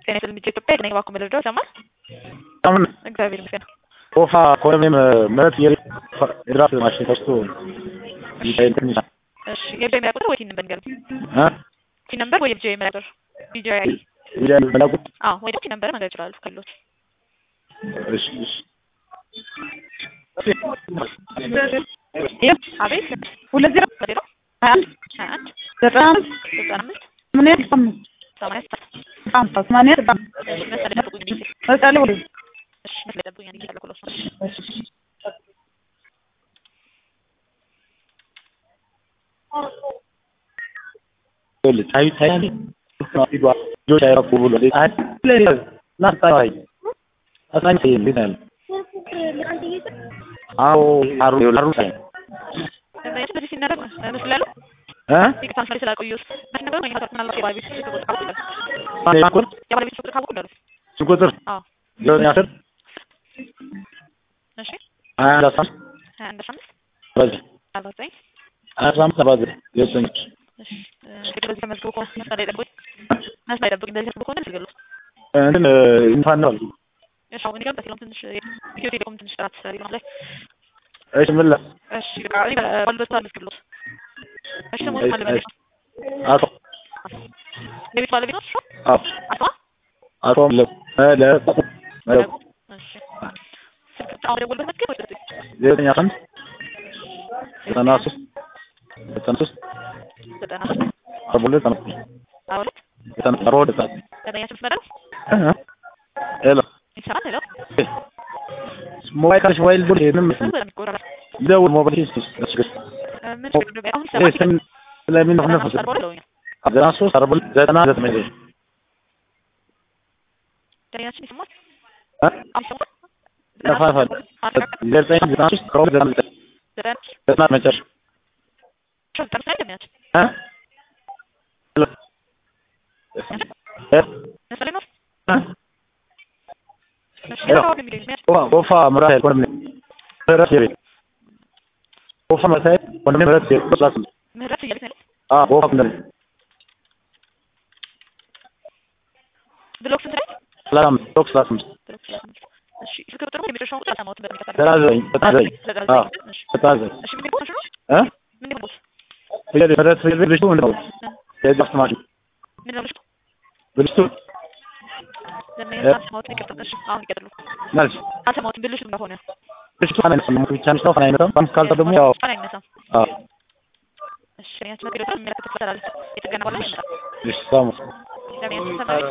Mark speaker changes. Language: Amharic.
Speaker 1: ጤና ይስጥልኝ ኢትዮጵያ ነኝ እባክዎ መረዳው ይሰማል?
Speaker 2: አሁን
Speaker 1: እግዚአብሔር ይመስገን።
Speaker 2: ኦፋ ኮሎኔል ምህረት የድራፍት ማሽን ተስቶ እንትን ይላል
Speaker 1: እሺ የቢጂአይ መለያ ቁጥር ወይ ቲን ነምበር ንገሩኝ።
Speaker 2: እ
Speaker 1: ቲን ነምበር ወይ የቢጂአይ መለያ ቁጥር ቢጂአይ አይዲ
Speaker 2: ሚዲያ መላኩት
Speaker 1: አዎ ወይ ደግሞ ቲን ነምበር መንገድ ይችላሉ ካሉት
Speaker 2: እሺ እሺ
Speaker 1: አቤት
Speaker 3: ሁለት ዜሮ
Speaker 1: ዜሮ
Speaker 3: ሀያ አንድ
Speaker 1: ሀያ አንድ
Speaker 3: ዘጠና አምስት
Speaker 1: ዘጠና አምስት
Speaker 3: ሰማንያ አምስት
Speaker 1: ሰማንያ ስድስት
Speaker 3: አምሳ ሰማንያ አምስት
Speaker 1: እሺ መሰለኝ ጠብቁኝ እንዴ
Speaker 3: መቀሌ ወደ
Speaker 1: እሺ መሰለኝ ጠብቁኝ እንዴ ያለኩሎስ ነው
Speaker 2: ታይ ታይ ፊዷ ጆች አይረኩ ብሎ ታይ ናስታይ አሳኝ እንዴት አለ አዎ አሩ አሩ ሳይ
Speaker 1: እንደዚህ በዚህ ሲናደርግ ምስል ያለው
Speaker 2: እ
Speaker 1: ይቅርታ መስመር ስላቆየሁት መች ነበር ወይ ሀሳብ ምናልባት የባለቤት ስልክ ቁጥር ካወቁ እንዳሉ
Speaker 2: ማን
Speaker 1: የባለቤት ስልክ ቁጥር ካወቁ እንዳሉ
Speaker 2: ቁጥር
Speaker 1: አዎ
Speaker 2: ዘጠኝ አስር
Speaker 1: እሺ
Speaker 2: ሀያ አንድ አስራ አምስት
Speaker 1: ሀያ አንድ አስራ አምስት
Speaker 2: በዚህ
Speaker 1: አርባ ዘጠኝ
Speaker 2: አስራ አምስት ሰባ ዘጠኝ ዘጠኝ
Speaker 1: እሺ እንግዲህ በዚህ ተመዝግቦ ከሆነ መስመር ላይ ጠብቁኝ መስመር ላይ ጠብቁኝ እንደዚህ ተመዝግቦ ከሆነ ልትገሉት
Speaker 2: እንትን እንኳን ነው
Speaker 1: እሺ አሁን ይገርም በቴሌኮም ትንሽ ኢትዮ ቴሌኮም ትንሽ ጥራት ሊሆን ላይ
Speaker 2: እሺ ምን ላ
Speaker 1: እሺ በቃ እኔ ባሉበት አልመዝግብሎት እሺ ስሙን ማን ልበልሽ
Speaker 2: አቶ
Speaker 1: የቤት ባለቤት ነው እሱ
Speaker 2: አቶ
Speaker 1: አቶ
Speaker 2: አቶ ለ ለ
Speaker 1: መለቁ እሺ ስልክ ብቻ አሁን የደወልበት መዝገብ ወይ ልስጥሽ
Speaker 2: ዘጠኝ አስራ አንድ ዘጠና ሶስት ዘጠና ሶስት
Speaker 1: ዘጠና ሶስት
Speaker 2: አርባ ሁለት ዘጠና ሶስት
Speaker 1: አርባ ሁለት
Speaker 2: ዘጠና አርባ ሁለት ዘጠና ሶስት
Speaker 1: ዘጠኛ ስምንት መደረስ
Speaker 2: ሄሎ
Speaker 1: ይሰራል ሄሎ
Speaker 2: ሞባይል ካልሽ ሞባይል ቡል ምንም
Speaker 1: ስልክ በጣም ይቆራረጥ
Speaker 2: ደውል ሞባይል ሂስ እሺ
Speaker 1: ምን ችግር እንደሆነ አሁን ይሰማል
Speaker 2: ስም ስለምን ነው
Speaker 1: ዘጠና
Speaker 2: ነፍስ
Speaker 1: ሶስት አርባ ሁለት ብለውኛል
Speaker 2: ዘጠና ሶስት አርባ ሁለት ዘጠና ዘጠኝ
Speaker 1: ዳኛችን ይሰማል
Speaker 2: እ
Speaker 1: አሁን ይሰማል
Speaker 2: ነፋፋል ዘጠኝ ዘጠና ሶስት አርባ ሁለት ዘጠና ዘጠኝ
Speaker 1: ዘጠና
Speaker 2: ዘጠና መጨረሻ
Speaker 1: ሶስት ጠርሳ እንደሚያችን
Speaker 2: እ ሄሎ እ
Speaker 1: መሰለኝ ነው
Speaker 2: እ
Speaker 1: እሺ
Speaker 2: ሄሎ
Speaker 1: አሁን የሚለኝ የሚያች
Speaker 2: ወፋ ምራት ኮንዶም ምህረት የቤት ወፋ መሳይ ኮንዶም ምህረት የቤት ፕላስ
Speaker 1: ምህረት እያለች ነው
Speaker 2: አ ወፋ ኮንዶም
Speaker 1: ብሎክ ስንት ላይ
Speaker 2: ሰላም ቶክስ ፕላስ
Speaker 1: ብሎክ ሰላሳ አምስት እሺ ስልክ ቁጥር የመጨረሻውን ቁጥር አልሰማሁትም በሚቀጥለው
Speaker 2: ዘጠና ዘጠኝ ዘጠና ዘጠኝ
Speaker 1: ዘጠና
Speaker 2: አዎ
Speaker 1: ዘጠኝ እሺ
Speaker 2: ዘጠና ዘጠኝ
Speaker 1: እሺ ምን ይሆን ነው
Speaker 2: እ
Speaker 1: ምን ይሆን
Speaker 2: ፍየል ምህረት ፍየል ብልሽቱ ምንድን ነው የድራፍት ማሽን
Speaker 1: ምን ነው ልሽቱ
Speaker 2: ብልሽቱ
Speaker 1: ለምን አልሰማሁትም ይቅርታ እሺ አሁን ይቀጥሉ
Speaker 2: ማለት
Speaker 1: አልሰማሁትም ብልሽቱ እንደሆነ
Speaker 2: ብልሽቱ ፋና አይነሳም ሞት ብቻ ነው ፋና አይነሳም ባንክ ካልተ ደግሞ ያው
Speaker 1: ፋና አይነሳም
Speaker 2: አዎ
Speaker 1: እሺ ያችን ነገር የሚመለከት ይፈታል የጥገና ባለሙያ ይመጣል
Speaker 2: እሺ ሳሙ
Speaker 1: ለምን ሰማያዊ